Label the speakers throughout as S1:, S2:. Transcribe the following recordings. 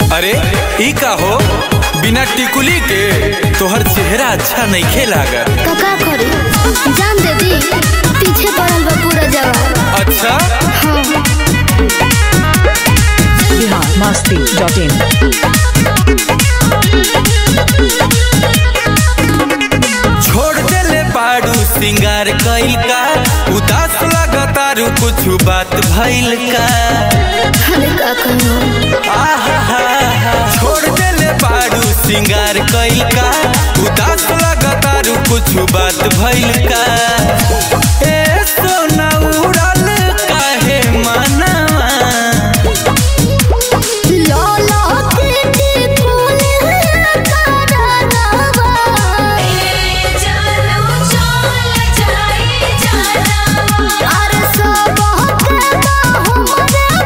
S1: अरे ई का हो बिना टिकुली के तोहर चेहरा अच्छा नइखे लागत
S2: कका करी जान दे दी पीछे पड़ल बा पूरा जवाब
S1: अच्छा
S2: हाँ
S3: बिहार मस्ती डॉट इन
S1: छोड़ देले बाड़ू सिंगार कइल का उदास लगतारू कुछ बात भइल का
S2: अरे का कहूँ
S1: आहा छोड़ देले बाड़ू सिंगार कइल का उदास लगतारू कुछ बात भइल का ए सोना उड़ल काहे मनवा
S2: लौला के टिकुल करनवा अरे सब के हमरे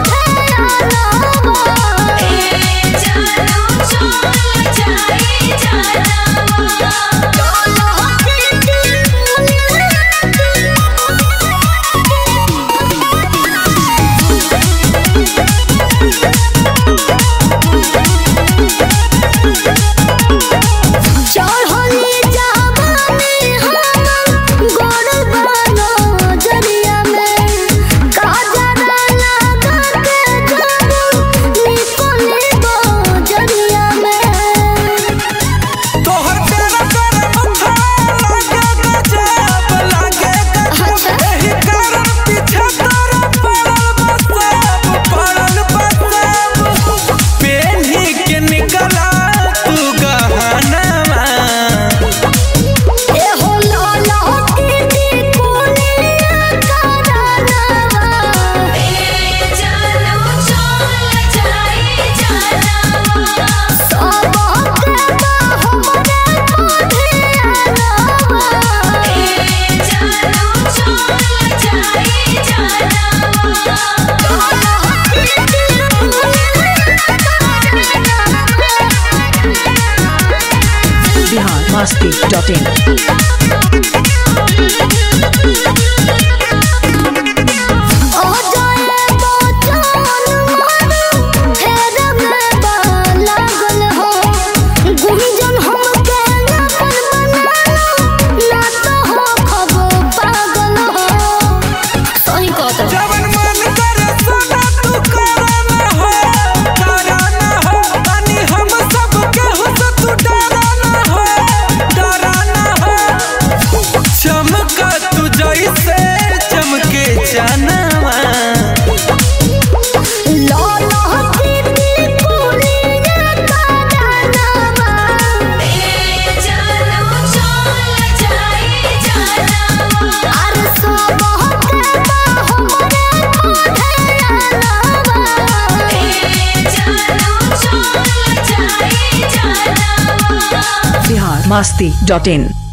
S2: चढ़ली जावानी हम गोड़ बानो जरिया में काजरा लगा के जाबू निकले बो जरिया में
S1: तोहर तेरा तेरा मथा लागे गजब लागे गजब
S2: अच्छा।
S1: एही कारण पीछे तोरा पड़ल बसब पड़ल बसब पेन्ही के निकला तू गहनवा
S2: ए हो लाला के टिकुलिया करनवा सब के हमरे
S3: बिहार मस्ती डॉट इन
S2: ओ जाए बचन मन फेर में बा लागल हो गुंजन हमके अपन बनालो ना तो हो खब पागल हो सही कहत
S1: जवन मन करे सोना तू करना हो डराना हो तनी हम सब केहू से तू डराना हो डराना हो चमका तू जैसे चमके जानवा
S2: लाला की टिकुलिया करनवा अरे सब के हमरे
S3: बिहार मस्ती डॉट इन